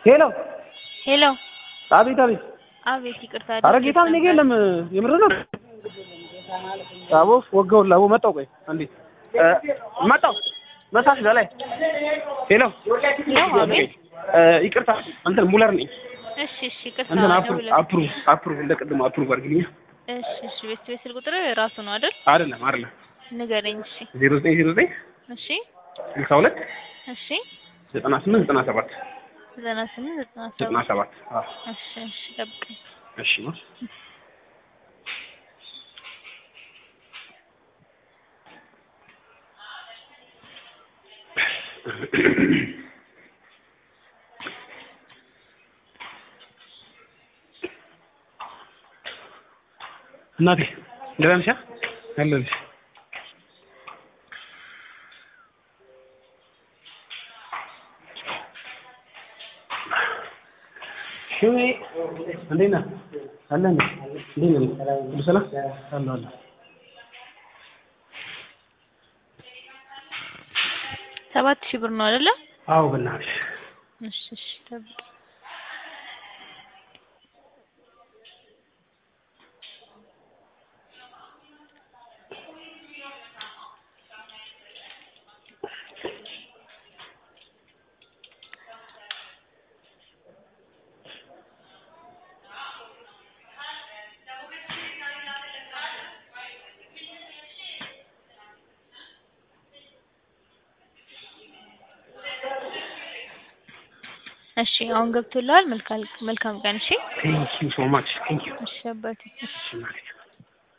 ሄሎ ሄሎ አቤት አቤት አቤት ይቅርታ አረ ጌታ እኔ ጋ የለም የምር ነው አቦ ወገውላ አቦ መጣው ቆይ አንዴ እ መጣው መሳሽ በላይ ሄሎ ሄሎ አቤት እ ይቅርታ እንትን ሙለር ነኝ እሺ እሺ ይቅርታ እንትን አፕሩቭ ደውለህ አፕሩቭ አፕሩቭ እንደቅድም አፕሩቭ አድርግልኝ እሺ እሺ ቤት ቤት ስልክ ቁጥር ራሱ ነው አይደል አይደለም አይደለም ንገረኝ እሺ ዜሮ ዘጠኝ ዜሮ ዘጠኝ እሺ ስልሳ ሁለት እሺ ዘጠና ስምንት ዘጠና ሰባት ዘጠና ስምንት ዘጠና ዘጠና ሰባት ሰባት አዎ እሺ እሺ ጠብቀኝ እሺ ነው እናቴ ደህና ነሽ? አለሁልሽ። ሽሜ እንዴት ነህ? አለህ እንዴ? እንዴት ነህ? ሁሉ ሰላም? አለሁ አለሁ። ሰባት ሺህ ብር ነው አይደለ አዎ በእናትሽ እሺ እሺ ጠብቀኝ እሺ አሁን ገብቶልሃል መልካም መልካም ቀን እሺ ቴንክ ዩ ሶ ማች ቴንክ ዩ እሺ አባቴ እሺ እሺ እናቴ